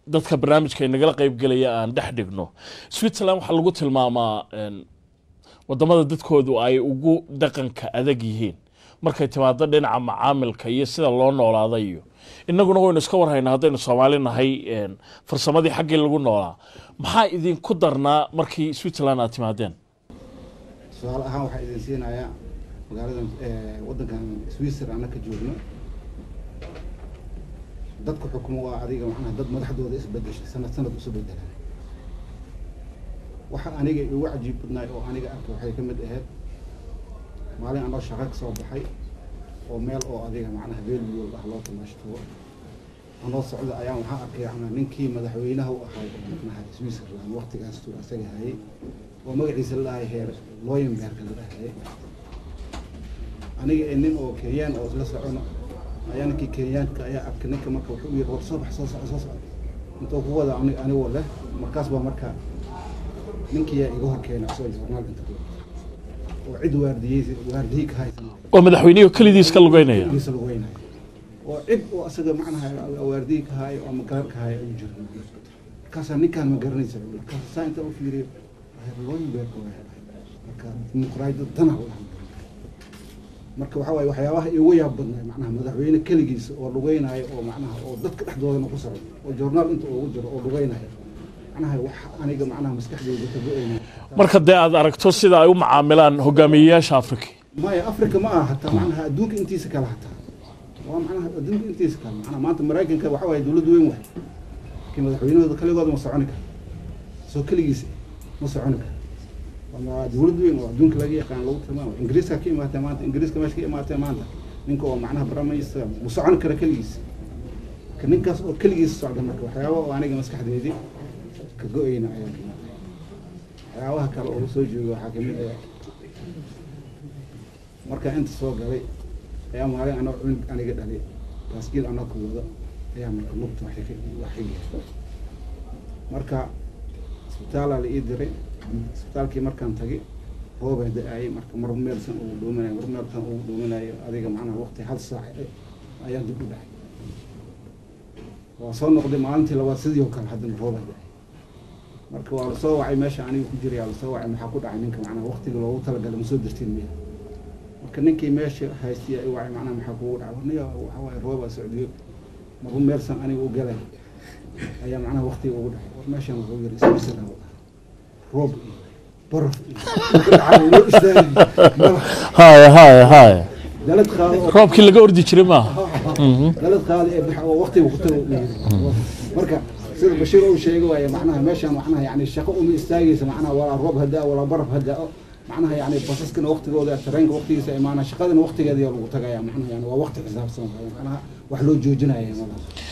dadka barnaamijka inagala qeybgelaya aan dhex dhigno switzerland waxaa lagu tilmaamaa een, wadamada dadkoodu ay ugu dhaqanka adag yihiin markay timaado dhinaca macaamilka iyo sida loo noolaada iyo inaguna waynu iska warhaynaa haddaynu soomaali nahay een, farsamadii xaggii lagu noolaa maxaa idinku darnaa markii switzerland aad timaadeen tusaale ahaan waxaa idin siinayaa magaaladan eh, waddankan swisser anna ka joogno dadka xukumo waa adiga macnaha dad madaxdooda isbedeshay sanad sanad isu bedelaan waxa aniga igu cajiib badnaay oo aniga arkay waxay ka mid ahayd maalin anoo shaqo ka soo baxay oo meel oo adiga macnaha beelbiyool ah loo tamaashtugo anoo socda ayaan waxaan arkay macnaha ninkii madaxweynaha u ahay oo macnaha switzerland waqtigaas tuu asaga hayay oo magaciisa la dhahay heer looyenberg la dhahay aniga ee nin oo kenyaan oo isla socono ayaa ninkii kenyaanka ayaa arkay ninka marka wuxuu yiri war soo bax soo soco soo soco intuu ku wada ani anigoo leh markaas baa marka ninkii yaa iga hor keenay asoo journaal inta ku oo cid waardiyey waardiyey ka haysan oo madaxweynihii kelidiis ka lugeynaya giisa lagu weynayo oo cid oo asaga macnaha waardiyey ka hayo ama garar ka hayo ayuu jira markaasaa ninkaan ma garanaysa markaas saa inta u fiiriyo looyinbeerka waa marka dimuqraadiyadda tana u dhahan marka waxaa waaye waxyaabaha igu yaab badnay macnaha madaxweyne keligiisa oo lugeynaayo oo macnaha oo dadka dhexdoodana ku socdo oo journaal inta ugu jiro oo lugeynaayo macnaha wax aniga macnaha maskaxdeyda ka go-eynayo marka dee aad aragto sida ay u macaamilaan hogaamiyeyaasha afrika maya africa ma aha hataa macnaha adduunka intiisa kale hataa waa macnaha adduunka intiisa kale macnaha maanta maraykanka waxa waaye dowlad weyn waay laakiin madaxweynahooda kaligooda ma soconi karo soo keligiisa ma soconi karo waa dowlad weyn oo adduunka laga yaqaan lagu tilmaamo ingiriiska ka imaatee maanta ingiriiska meesha ka imaatee maanta ninka oo macnaha baramaysa ma socon kara keligiisa marka ninkaas oo keligiisa socda marka waxyaaba oo aniga maskaxdeedii ka go-eyna ayaa kamid ah waxyaabaha kale oo soo jooga waxaa kamid ah markaa inta soo galay ayaa maalin anoo cunug aniga dhalay baaskiil anoo ka wado ayaa marka lugta wax ka wax ka geertay marka isbitaalaa la ii diray isbitaalkii markaan tagay roobaa da-aayay marka mar meelsan ugu dhuuminayo mar meelsan ugu dhuuminayo adiga macnaha waqti hal saac ayaan dib u dhacay waa soo noqday maalintii labaad sidii oo kale haddana roobaa da-ay marka waa lasoo wacay meesha aniga ku jiray aa lasoo wacay maxaa ku dhacay ninka macnaha waqtiga loogu talagalay ma soo dirtiin miya marka ninkii meesha haystay ay wacay macnaha maxaa kugu dhacay warniya waxa waaye roobaa socdiyo maru meelsan aniga u galay ayaa macnaha waqtiga ugu dhacay war meeshan wuxuu yiri isbisala roob iyo baraf iyo dhacay loo istaagay haya haya haya dalad qaado oo roobkii laga ordi jiray maaha dalad qaado ee baxa oo waqtiga ku tago marka sida bashiir uu sheegay waaye macnaha meeshan macnaha yani shaqo uma istaagaysa macnaha walaa roob hadaa walaa baraf hadaa macnaha yani basaskana waqtigooda tareenka waqtigiisa imaana shaqadana waqtigeeda lagu tagaya macnaha yani waa waqti xisaabsan waaye macnaha wax loo joojinaya malaha